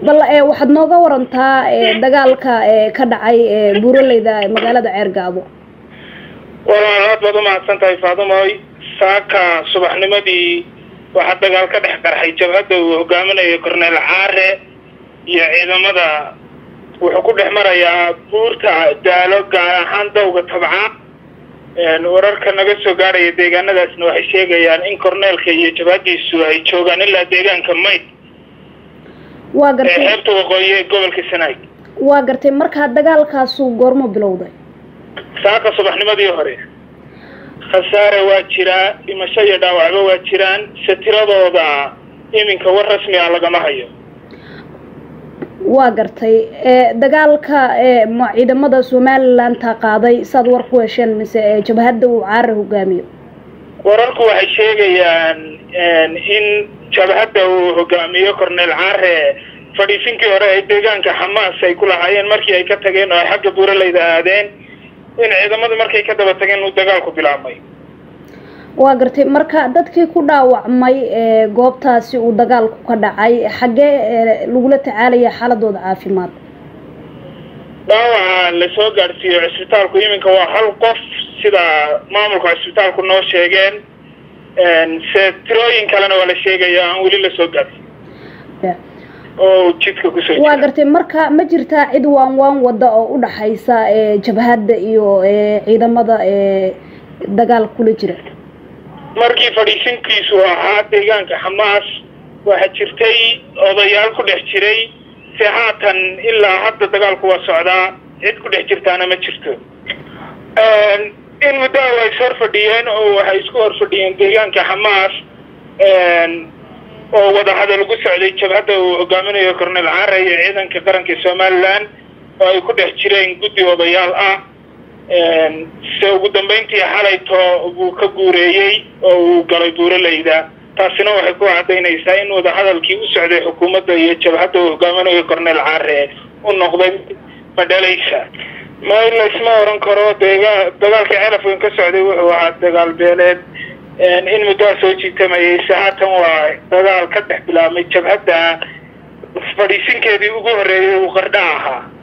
bal waxaad nooga warantaa dagaalka ka dhacay buuraleyda magaalada ceergaabo walaal aad baad umahadsan tahay faadumoy saaka subaxnimadii waxaa dagaal ka dhex qarxay jabhadda uu hogaaminayo corneel caare iyo ciidamada wuxuu ku dhex marayaa buurta daalo gaar ahaan dawga tabca wararka naga soo gaaraya deegaanadaasna waxay sheegayaan in corneelka iyo jabhadiisu ay joogaan ilaa deegaanka mayd waa ee gartay xeebta waqooyi ee gobolka sanaag waa gartay markaa dagaalkaasu goormo bilowday saaka subaxnimadii hore khasaare waa jiraa dhimasho iyo dhaawacba waa jiraan se tiradooda iminka war rasmi ah lagama hayo waa gartay dagaalka ma ciidamada somalilandta qaaday saad war ku hesheen mise jabhadda uu caare hogaamiyo wararku waxay sheegayaan in jabhadda uu hogaamiyo corneel caare fadhiisinkii hore ay deegaanka xamaas ay ku lahaayeen markii ay ka tageen oo ay xagga buuraleyda aadeen in ciidamadu markay ka daba tageen uu dagaalku bilaabmay waa gartay marka dadkii ku dhaawacmay goobtaasi uu dagaalku ka dhacay xaggee lagula tacaalaya xaaladooda caafimaad dhaawaca lasoo gaadhsiiyo cisbitaalku iminka waa hal qof sida maamulka cisbitaalku noo sheegeen se tirooyin kalena waa la sheegaya aan weli lasoo gaadhsiin oo jidka kusoo waa jira gartay marka ma jirtaa cid waan waan wada oo u dhaxaysa jabhadda iyo ciidamada dagaal kula jira markii fadhiisinkiisu ahaa deegaanka xamaas waxaa jirtay odayaal ku dhex jiray se haatan ilaa hadda dagaalku waa socdaa cid ku dhex jirtaana ma jirto in muddo way is hor fadhiyeen oo waxay isku hor fadhiyeen deegaanka xamaas oo wadahadal ugu socday jabhadda uu hogaaminayo corneel caare iyo ciidanka qaranka somaliland oo ay ku dhex jireen guddi odayaal ah se ugu dambeyntii xalayto buu ka guureeyey oo uu galay buuraleyda taasina waxay ku cadaynaysaa in wadahadalkii u socday xukuumadda iyo jabhadda uu hogaaminayo corneel caare u noqday madhalaysa ma laysma oran karo deega dagaalka celafkan ka socday wuxuu ahaa dagaal beeleed in muddoa soo jiitamayay se haatan waa dagaal ka dhex bilaabmay jabhadda fadhiisinkeedii ugu horreeyay uu qardha ahaa